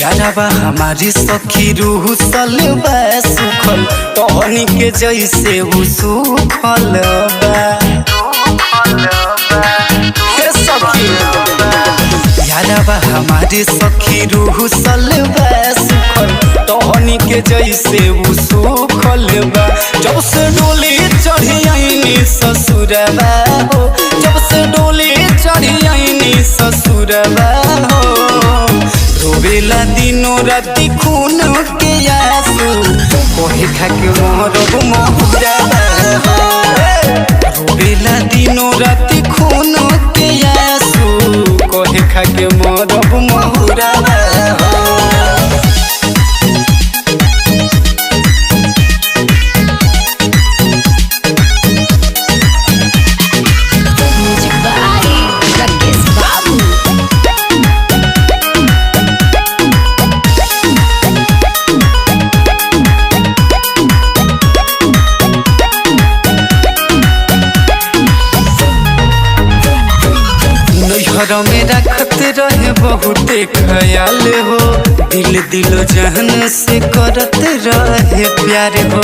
यारबा हमारी सखी रूह सलबा सुखल टहनी के जैसे उ सुखल बा हे सखी यारबा हमारी सखी रूह सलबा सुखल टहनी के जैसे उ सुखल बा जब से डोली चढ़ी आईनी ससुरबा हो जब से डोली चढ़ी आईनी ससुरबा हो रोवेला दिनो राति खून के आंसू कोहे खाके मोहरब मोहरा रोवेला दिनो राति खून के आंसू कोहे खाके मोहरब मोहरा Music by Rakesh Babu. नैहर में रखत रहे बहुते ख्याल हो दिल दिलो जहन से करत रहे प्यार हो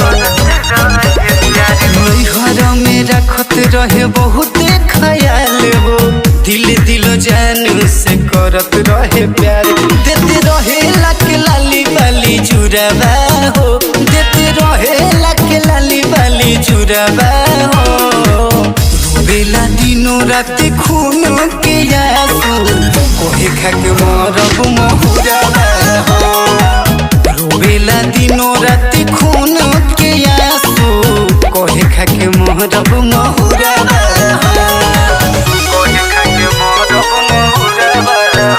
नैहर में रखत रहे बहुते ख्याल हो दिल दिलो जहन से करत रहे प्यार देते रहे लक लाली बाली जुड़ावा हो देते रहे लक लाली बाली जुड़ावा हो रोवेला दिनो राति खून के आंसू कोहे खाके मरब महुरा हो रोवेला दिनो राति खून के आंसू कोहे खाके मरब महुरा कोहे खाके मरब महुरा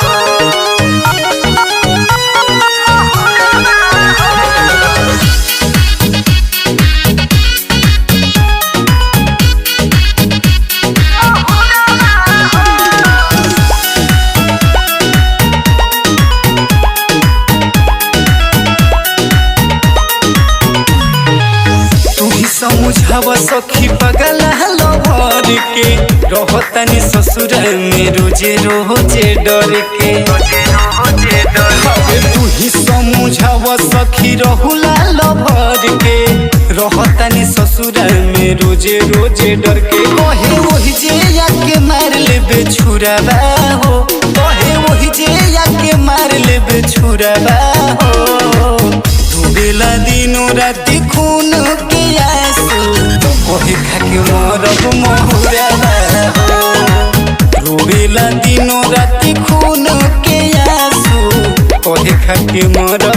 तू ही समझाव सखी पगल लवर के रहतनी ससुर में रोजे रोजे डर के अबे तू ही समझाव सखी रहुला लवर के रहतनी ससुर में रोजे रोजे डर के कहे वही जे आके मार लेबे छुराबा हो कहे वही जे आके मार लेबे छुराबा हो डूबेला दिनो राति खून के आंसू कोहे खाके मरब महुरा हो रोबेला दिनो राति खून के आंसू कोहे खाके मरब